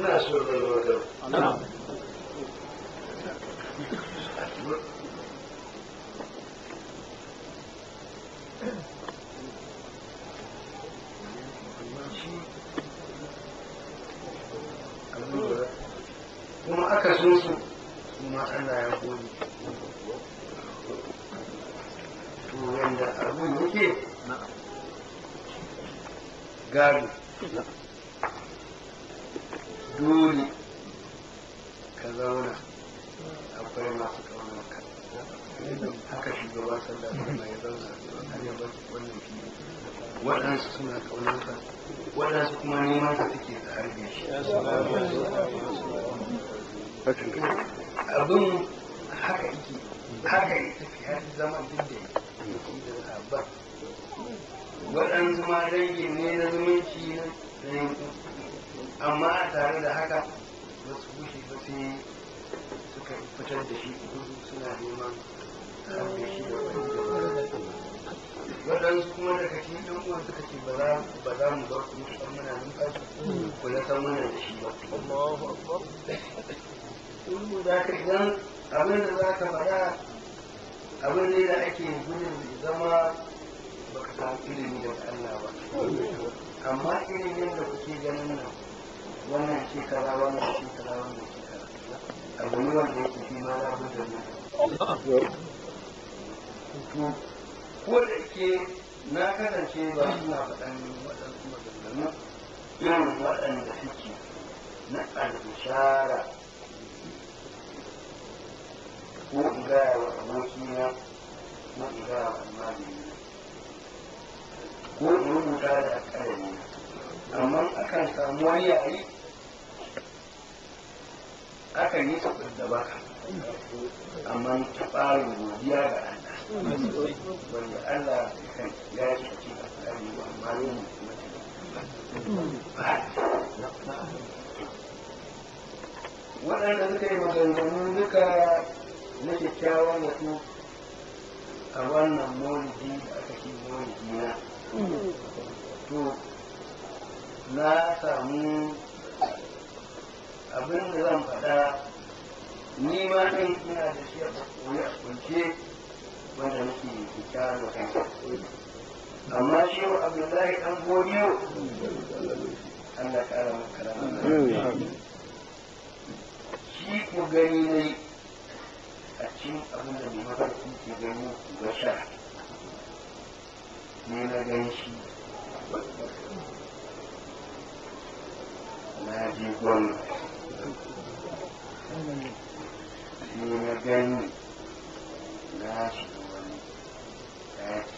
ina so da wajen kuma aka so su kuma Allah ya gode to yanda abun yake gado dole ka zauna akwai masu kaunar ka haka shugaban sallah da ya zauna a yaban wannan fili waɗansu suna kaunar ka waɗansu kuma neman ka suke da harbe shi abin haka yake haka ya tafi har zama duk da yake da sabon waɗansu ma dangi ne na zumunci na yankin amma a tare da haka ba su bushe ba sai suka fitar da shi kudu suna neman harbe shi da wani waɗansu kuma daga cikin ɗan uwan suka ce ba za mu bar ku mutu muna numfashi ku na san muna da shi ba in da ka idan abin da za ka faɗa abin ne da ake gudun zama baka samu ilimi daga Allah ba amma ilimin da kuke ganin nan wannan shekara wannan shekara wannan shekara abu ne wanda yake fi ma za ku da to ko da ke na kasance ba suna faɗan waɗansu maganganu irin waɗanda suke na albishara ko in gaya wa abokina ko in gaya wa almajiri ko in rubuta da ƙarami amma akan samu wani yayi akan yi sabbin da baka amma ta ɓarin godiya ga Allah wanda Allah kan ya ci a cikin tsari wa amma ne waɗanda suka yi maganganu duka na kyakkyawan wato a wannan maulidi da aka ce maulidi na to na samu abin da zan faɗa ni ma ɗin ina da shi a koyi a kunce wanda nake kyakkyawar da kansa amma shi wa abdullahi ɗan godiyo Allah ƙara maka rama shi ko gani ne a cikin abin da mai mafarki ke gani ga sha ne na gan shi na je gwamna sai na gani na shi wani ɗaki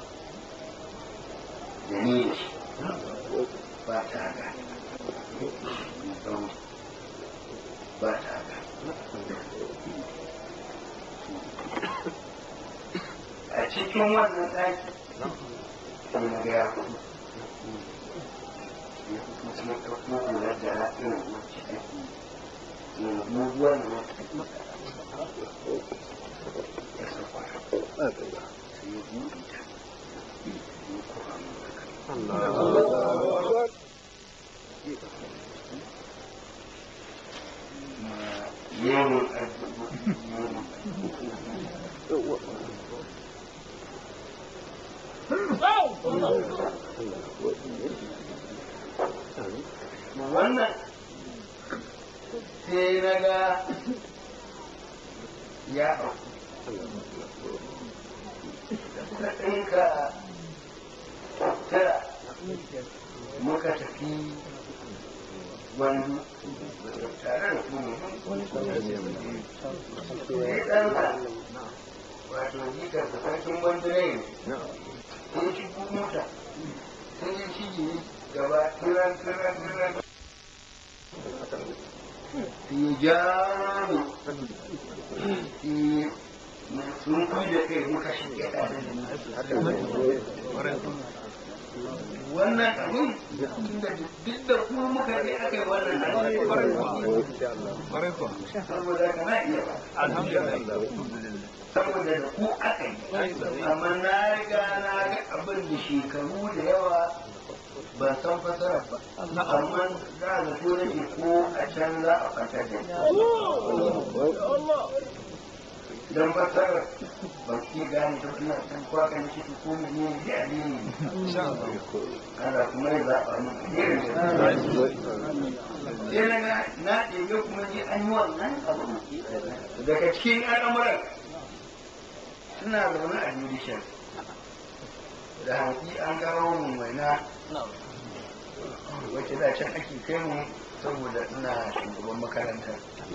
da ni da shi ba ta ga ba ta ga a cikin wannan ɗaki sai na ga ya fito ya fito sai ɗauko hular da na irin wacce ake yanzu wannan ya sauka sai ya buɗe ta ya kuma yawan addu'o'i yawan wannan sai na ga ya da ɗinka tara muka tafi wani tare da kuma ya ɗansa wato jikar da sarkin bandirai ne sai shi mota sai ya shige gaba tiran tiran tiran sai ya ja ni sai sun kai da kai muka shige tare da wannan abin tunda duk da kuma muka je aka yi wannan saboda kana iya saboda da ku aka yi amma na riga na ga abin da shekaru da yawa ban san fasarar ba amma za a zato nake ko a can za a fatar da don fasarar ba ki gane ta ina san kwa kan shi ko mu ne da alini Allah kuma ya zaɓa mu irin sai na ga na ɗebe kuma ji an yi wannan abu daga cikin al'amuran suna zaune a judicial da hanki an kawo mu waina wacce da can ake kai mu saboda ina shugaban makaranta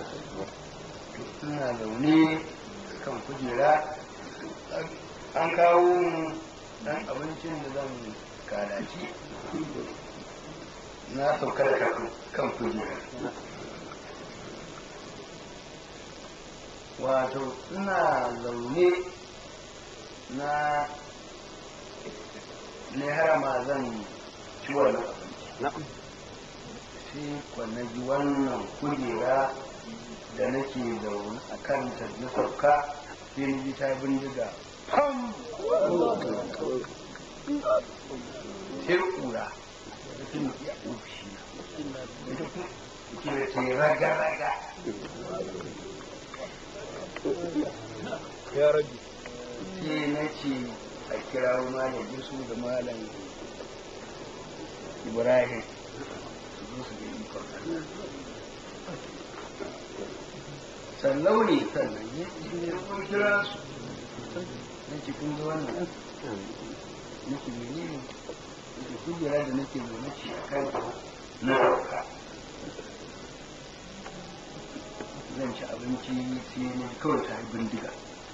ina zaune kan kujera an kawo mu dan abincin da zan kalaci na sauka da kan kujera wato ina zaune na ne harama zan ci wani sai kwanaji wannan kujera da nake zaune a kanta na sauka sai ni ji ta bindiga pam sai kura da tun a ofishi na ita kuma ke ce raga-raga ya rabi sai na ce a kira malam yusuf da malam ibrahim su zo su ga ikon Allah sallau ne sannan ya kun kira su na ce kun ga wannan nake menene nake kujera da nake zaune ce a kan na rauka zan ci abinci sai na kawai ta yi bindiga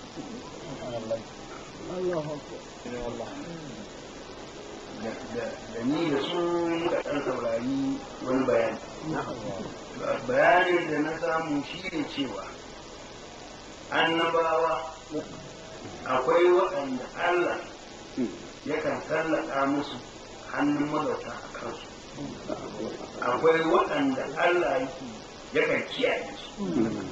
da ni da su muka ɗan saurari wani bayani bayanin da na samu shi ne cewa annabawa akwai waɗanda Allah yakan tallaka musu hannun magauta a kansu akwai waɗanda Allah yake yakan kiyaye su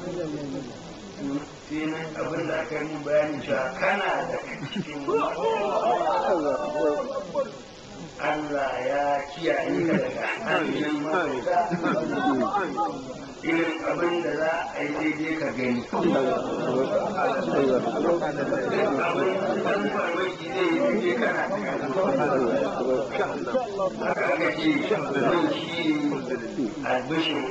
sai na abin da aka yi bayani cewa kana da cikin Allah ya kiyaye ka daga hannun magauta irin abin da za a yi daidai ka gani abin da farmaki zai yi daidai kana da haka aka ce zai shi albishin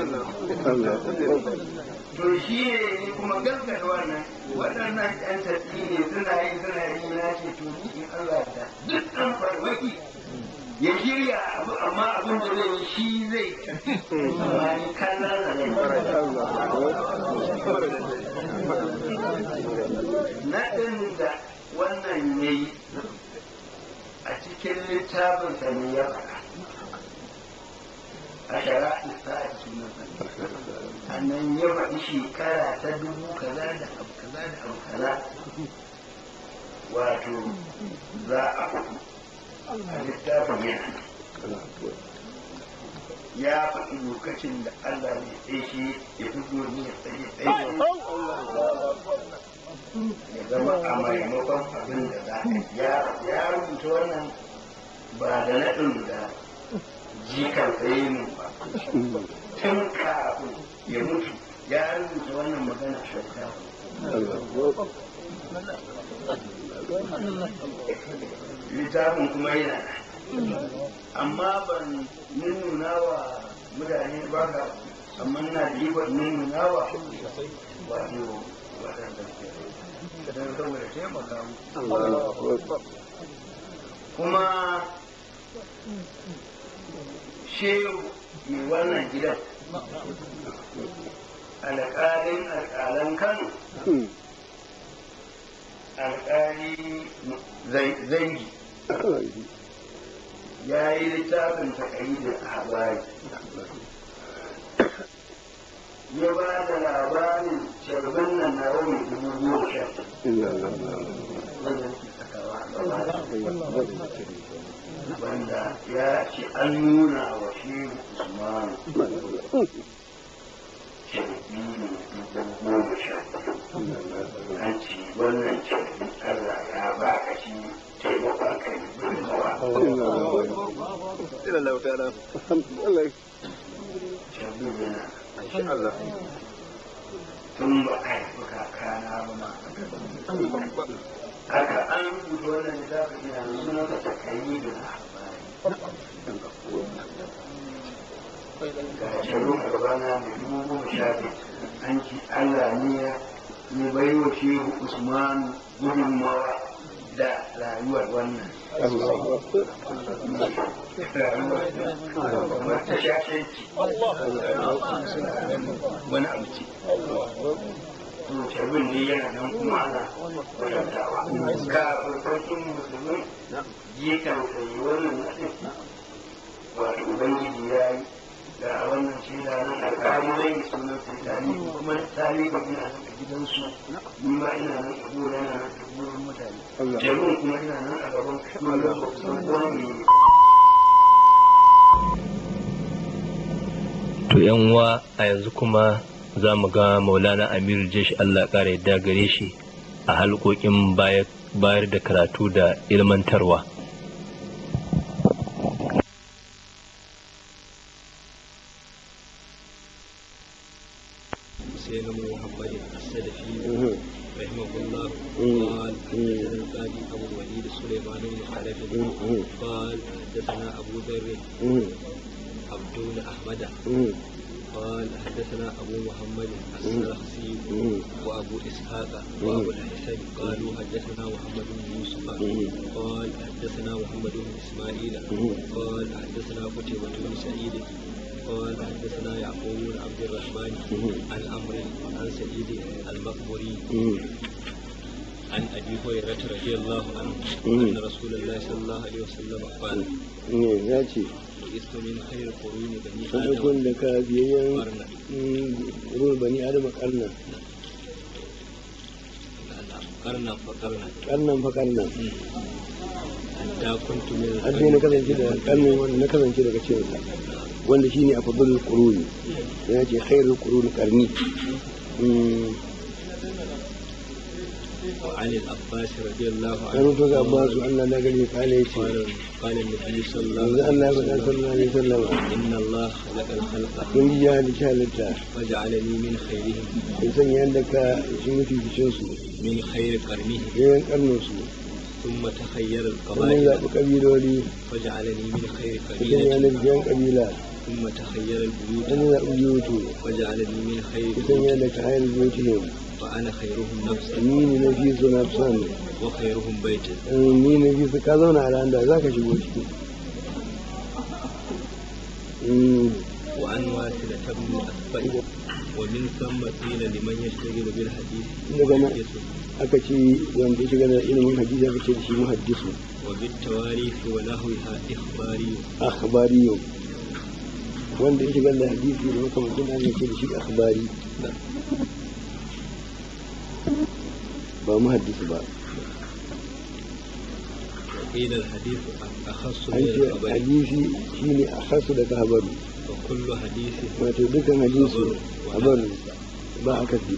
to shi ne kuma gaskata wannan waɗannan ƴan tafi ne suna yi suna yi na ce to ni in Allah da duk ɗan farmaki ya shirya abu amma abin da zai yi shi zai amma ni kallon da zai naɗin da wannan ya yi a cikin littafin sa ne ya faɗa a shara'i sa'a sunan sannan ya faɗi shekara ta dubu kaza da abu kaza da abu kaza wato za a faɗi a littafin yana ya faɗi lokacin da Allah ne tsaye shi ya fito ni ya tsaye tsaye ya zama a maimakon abin da za a ya rubuta wannan ba da naɗin da jikan tsaye mu ba tun kafin ya mutu ya rubuta wannan magana shakka littafin kuma yana amma ban nuna wa mutane ba ka amma na da ikon nuna wa wato waɗanda ke don saboda taimaka mu kuma shehu mai wannan gidan alƙalin alƙalan kano alƙali zangi ya yi littafin takayi da habari ya ba da labarin sharbin nan na wani dubu goma sha wanda ya ce an nuna wa shi usmanu shirbi ne dubu goma sha an ce wannan shirbi allah ya ba ka shi taimakon ka yi gudunmawa ila Allah ta'ala Allah shabin yana insha Allah tun ba a haifi kakana ba ma haka an rubuta wannan littafin ina suna ka takayi da ga shirin a gabana mai dubu goma sha biyu an ci Allah ne ya ya bai wa shehu Usman gudunmawa da rayuwar wannan rayuwar ta shashanci wani abu ce to sharbin ne yana nan kuma ana kwatantawa ka farkon musulmi je kan sayi wannan nadin wato ubangiji ya yi da wannan shaida nan alƙali zai yi sunan sultani kuma tali ba ina nan a gidansu ni ma ina nan a gona yana nan a gurin mutane jami'in kuma ina nan a gaban kuma da sun wani ne To yan uwa a yanzu kuma za mu ga Maulana Aminu Jesh Allah ƙara yadda gare shi a halkokin bayar da karatu da ilmantarwa. سيدنا محمد السلفي رحمه الله قال حدثنا القاضي ابو الوليد سليمان بن خلف قال حدثنا ابو ذر عبد بن احمد قال حدثنا ابو محمد السرخسي وابو اسحاق وابو الحسن قالوا حدثنا محمد بن يوسف قال حدثنا محمد بن اسماعيل قال حدثنا قتيبة بن سعيد قال حدثنا يعقوب بن عبد الرحمن عن عمرو عن سعيد المقبري عن ابي هريره رضي الله عنه ان رسول الله صلى الله عليه وسلم قال ne ya ce وإست من خير القرون بني sadakun آدم da ka biyayyen قرنا ruwan bani adama karna قرنا فقرنا karnan fa karnan حتى كنت من har sai na kasance da karnin wanda na kasance daga cikinsa wanda shine a fadlul quruni ya ce khairul quruni karni وعن العباس رضي الله an عنه rubuta ga abbasu Allah na gani kale ya ce قال قال النبي صلى الله yanzu عليه Allah ya faɗa sallallahu alaihi wasallam وسلم إن الله خلق الخلق kun ji ya halicci halitta فجعلني من خيرهم in sanya yadda ka shi mutu ficin su من خير قرنه yayin karnin su ثم تخير sannan القبائل zaɓi ƙabiloli فجعلني من خير ka sanya قبيلة yadda biyan ƙabila ثم تخير البيوت sannan zaɓi biyutu فجعلني من خير ka sanya بيوت yadda ka hayar biyutihim فأنا خيرهم نفسا ni ne na fi su na fi son وخيرهم بيتا ni na fi su ka zauna a ran da za ka shigo ciki Mm, وعن واثلة بن أسبع ومن ثم قيل لمن يشتغل بالحديث daga nan محدث aka ce wanda ya shiga da ilimin hadisi aka ce da shi muhaddisu وبالتواريخ ونحوها إخباري akhbariyo wanda ya shiga da hadisi da makamancin da aka ce da shi akhbari ba muhaddisu ba وقيل الحديث أخص من an ce الخبر hadisi shine a hasu daga habaru وكل حديث wato dukkan hadisi habaru ba a kasi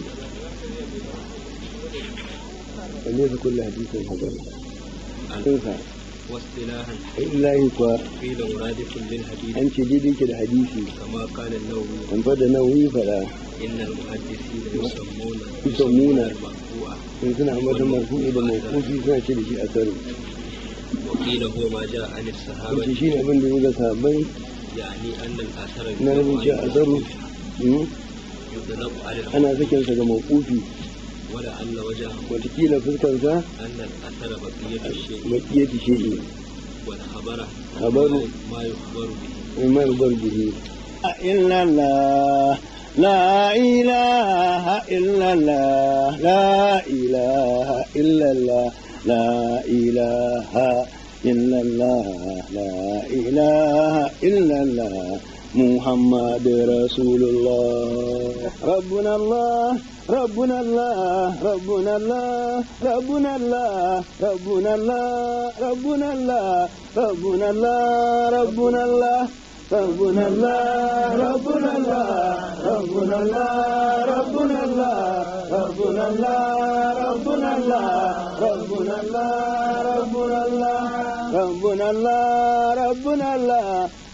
wanda su kulle hadisin habaru sun sa واصطلاحا illahi kuwa قيل مرادف للحديث an ce daidai ke da hadisi كما قال النووي kan fada nauyi fada إن المحدثين يسمون يسمون المرفوع sun suna ambatan marfu'i da mawqufi suna ce da shi asaru وقيل هو ما جاء عن wace الصحابة shi ne abin da ya ga sahabbai يعني أن الأثر na nufin cewa asaru mm, يطلق على الحديث ana sakinsa ga mawqufi ولعل وجهه watakila fuskansa أن الأثر بقية الشيء makiyati shi'i والخبر خبر ما يخبر به وما يخبر به إلا الله لا إله إلا الله لا إله إلا الله لا إله إلا الله لا إله إلا الله محمد رسول الله ربنا الله ربنا الله ربنا الله ربنا الله ربنا الله ربنا الله ربنا الله ربنا الله ربنا الله ربنا الله ربنا الله ربنا الله ربنا الله ربنا الله ربنا الله ربنا الله ربنا الله ربنا الله